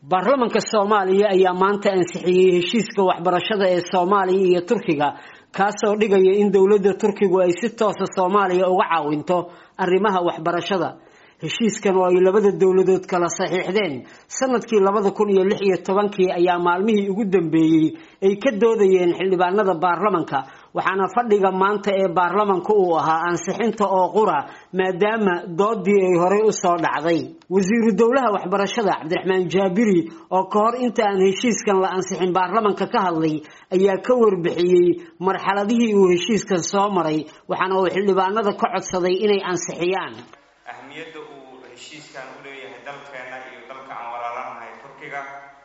baarlamanka soomaaliya ayaa maanta ansixiyey heshiiska waxbarashada ee soomaaliya iyo turkiga kaasoo dhigaya in dowladda turkigu ay si toosa soomaaliya uga caawinto arrimaha waxbarashada heshiiskan oo ay labada dowladood kala saxiixdeen sanadkii labada kun iyo lix iyo tobankii ayaa maalmihii ugu dambeeyey ay ka doodayeen xildhibaanada baarlamanka waxaana fadhiga maanta ee baarlamanka uu ahaa ansixinta oo qura maadaama doodii ay horey usoo dhacday wasiiru dowlaha waxbarashada cabdiraxmaan jaabiri oo ka hor inta aan heshiiskan la ansixin baarlamanka ka hadlay ayaa ka warbixiyey marxaladihii uu heshiiskan soo maray waxaana uu xildhibaanada ka codsaday inay ansixiyaan ahmiyadda uu heshiiskan u leeyahay dalkeena iyo dalka aan walaalanahay turkiga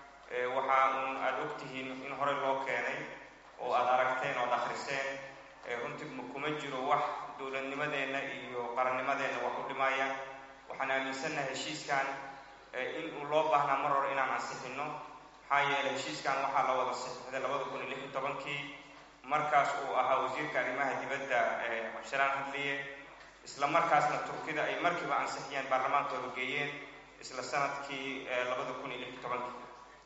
waxaa uun aada ogtihiin in hore loo keenay oo aada aragteen ood akhriseen runtii kuma jiro wax dowladnimadeenna iyo qarannimadeenna wax u dhimaya waxaan aaminsannahay heshiiskan in uu loo baahnaa mar hore inaan ansixinno maxaa yeelay heshiiskan waxaa la wada saxiixday labada kun iyo lix iyo tobankii markaas uu ahaa wasiirka arrimaha dibadda cabshalaan hadliye isla markaasna turkida ay markiiba ansixiyeen baarlamaankooda geeyeen isla sanadkii labada kun iyo lix iyo tobankii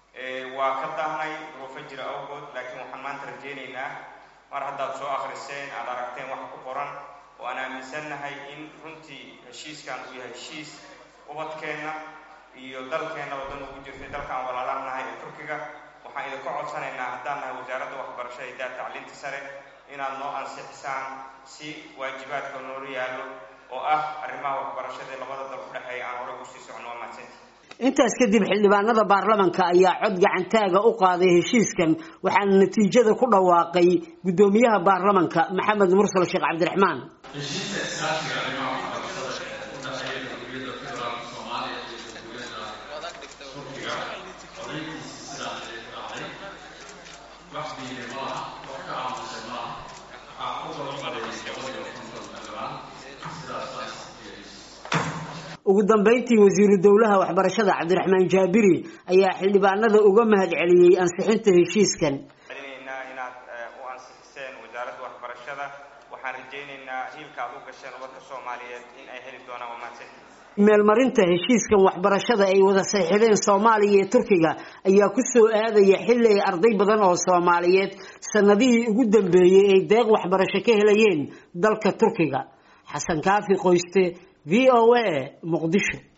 waa ka daahnay duruufo jira awgood laakiin waxaan maanta rajeynaynaa mar haddaad soo akhriseen aada aragteen wax ku qoran oo aan aaminsannahay in runtii heshiiskan uu yahay heshiis ubadkeenna iyo dalkeenna wadan ugu jirtay dalka aan walaalanahay ee turkiga waxaan idinka codsanaynaa haddaan nahay wasaaradda waxbarashada iyo daa tacliinta sare inaad noo ansixisaan si waajibaadka noola yaallo oo ah arrimaha waxbarashada labada dal u dhexeeya aan hore ugu sii socno waa mahadsanti intaas kadib xildhibaanada baarlamanka ayaa cod gacantaaga u qaaday heshiiskan waxaana natiijada ku dhawaaqay guddoomiyaha baarlamanka maxamed mursal sheekh cabdiraxmaan heshiiska iskaashiga arrimaha waxbarashada ee u dhexeeya dowliyadda federaalka soomaaliya iyo dowladda turkiga codayntiisi sidaa ay dhacday wax diiday ma laha wax ka aamusay ma laha waxaa u balqaday boqoliyo konton xildhibaan sidaas baa ugu dambeyntii wasiiru dowlaha waxbarashada cabdiraxmaan jaabiri ayaa xildhibaanada uga mahad celiyey ansixinta heshiiskan celinaynaa inaad u ansixiseen wasaaradda waxbarashada waxaan rajaynaynaa hiilka aad u gasheen ubadka soomaaliyeed in ay heli doonaan waa mahadsanti meelmarinta heshiiskan waxbarashada ay wada saxiixdeen soomaaliya iyo turkiga ayaa ku soo aadaya xilli ay arday badan oo soomaaliyeed sanadihii ugu dambeeyey ay deeq waxbarasho ka helayeen dalka turkiga xasan kaafi qoyste v o a muqdisho